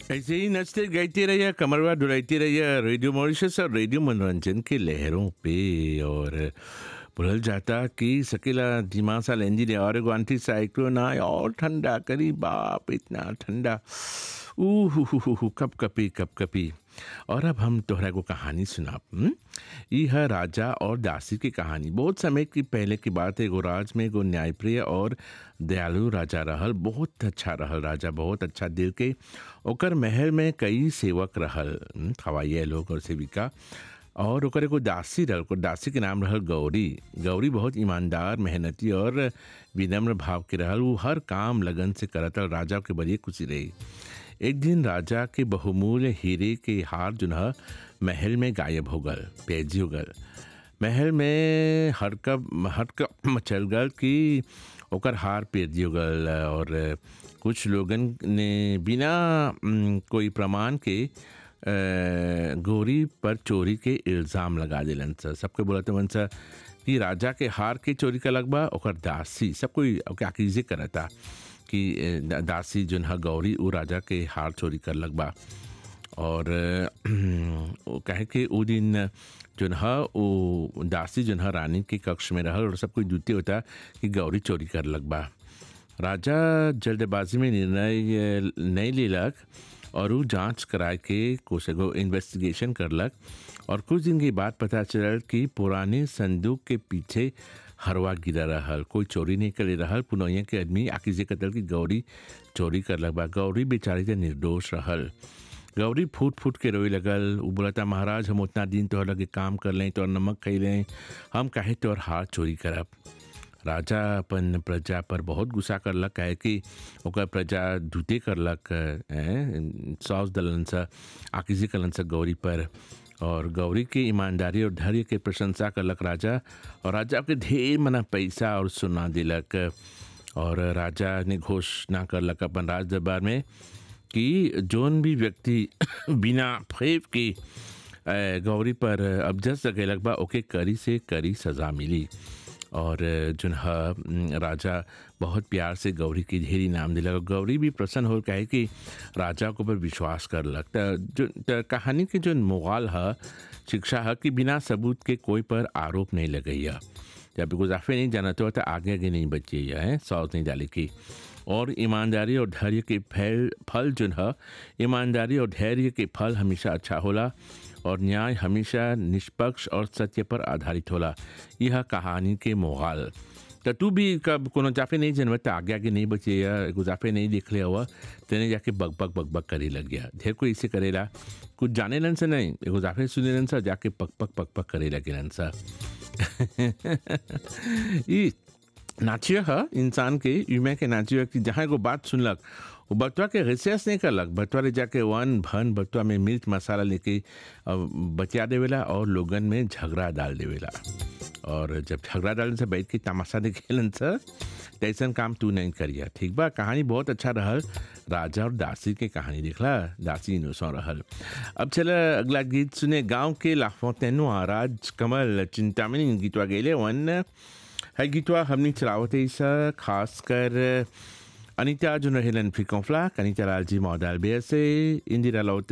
ऐसे ही नचते गाइते रहिए कमरवा डुलाते रहिए रेडियो मॉरिशस और रेडियो मनोरंजन के लहरों पे और भूल जाता कि सकेला दिमाग सा लेंदी ने और एगो आंटी साइक्लोन आए और ठंडा करी बाप इतना ठंडा ऊ हु हु हु हु कप कपी कप कपी और अब हम तोहरा को कहानी सुनाब हम्म? ई है राजा और दासी की कहानी बहुत समय की पहले की बात है एगो राज में एगो न्यायप्रिय और दयालु राजा रहल बहुत अच्छा रहल राजा बहुत अच्छा दिल के ओकर महल में कई सेवक रहल हम्म, खवाइए लोग और सेविका और ओकर एगो दासी रहल ओकर दासी के नाम रहल गौरी गौरी बहुत ईमानदार मेहनती और विनम्र भाव के रहल वो हर काम लगन से करत रहल राजा के बड़ी खुशी रही एक दिन राजा के बहुमूल्य हीरे के हार जो है महल में गायब हो गल पेजी हो गल महल में हड़कब हड़कब मचल गल कि ओकर हार पेजी हो गल और कुछ लोगन ने बिना उम, कोई प्रमाण के अ, गोरी पर चोरी के इल्ज़ाम लगा दिलन सर सबके बोलत वन सर कि राजा के हार के चोरी करलक बा ओकर दासी सब कोई ओके आकीजे करता कि अ, दा- दासी जोन है गौरी उ राजा के हार चोरी करलक बा और अ, वो कहे कि उ दिन जोन है वो दासी जोन है रानी के कक्ष में रहल और सब कोई जूते होता कि गौरी चोरी करलक बा राजा जल्दबाजी में निर्णय अ, नहीं लेलक और वो जांच कराए के कुछ एगो इन्वेस्टिगेशन करलक और कुछ दिन के बाद पता चलल कि पुराने संदूक के पीछे हरवा गिरा रहल कोई चोरी नहीं करे रहल पुनौया के आदमी आकिजे कतल की गौरी चोरी करलक बा गौरी बेचारी तो निर्दोष रहल गौरी फूट फूट के रोए लगल उ बोलता महाराज हम उतना दिन तोहर लगे काम कर लें तोहर नमक खै लें हम काहे तोहर हाथ चोरी करब राजा अपन प्रजा पर बहुत गुस्सा करलक काहे कि ओकर प्रजा धुते करलक हैं, सौस दलन सा आकिजी कलन सा गौरी पर और गौरी के ईमानदारी और धैर्य के प्रशंसा करलक राजा और राजा के ढेर मना पैसा और सुना दिलक और राजा ने घोषणा करलक अपन राज दरबार में कि जोन भी व्यक्ति बिना फेफ के अ, गौरी पर अबजस लगेलक बा ओके करी से करी सज़ा मिली और जोन ह म, राजा बहुत प्यार से गौरी की ढेरी नाम दिलक और गौरी भी प्रसन्न हो कहे कि राजा के ऊपर विश्वास करलक त जो त कहानी के जो मोगाल है शिक्षा है कि बिना सबूत के कोई पर आरोप नहीं लगैया जब गुजाफे नहीं जाना तो आगे आगे नहीं बचिए है सौस नहीं डाली की और ईमानदारी और धैर्य के फल फल जो है ईमानदारी और धैर्य के फल हमेशा अच्छा होला और न्याय हमेशा निष्पक्ष और सत्य पर आधारित होला यह कहानी के मोगाल तो तू भी कब कोनो जाफे नहीं जनम तो आगे आगे नहीं बचे या एगो जाफे नहीं देख लिया हुआ तेने जाके बग बग बग बग करे लग गया ढेर कोई इसे करेला कुछ जाने लन से नहीं एगो जाफे सुने लन सा जाके पक पक पक पक करे लगे लन सा ई नाचिय है इंसान के युमे के नाचिय कि जहाँ एगो बात सुनलक वो बतवा के रिसर्च नहीं करलक बतवा ले जाके वन भन बतवा में मिर्च मसाला लेके अ, बचा देवेला और लोगन में झगड़ा डाल देवेला और जब झगड़ा डालन से बैठ के तमाशा देखेलन से तैसन काम तू नहीं करिया ठीक बा कहानी बहुत अच्छा रहल राजा और दासी के कहानी देखला दासी इनोसो रहल अब चला अगला गीत सुने गांव के लाफों तेनो राज कमल चिंतामणि गीतवा गेले वन है गीतवा हमने चलावत है इसा खास कर अनिता जो रहेलन फ्रिकोफ्ला अनिता लालजी मौदाल बेर से इंदिरा लौट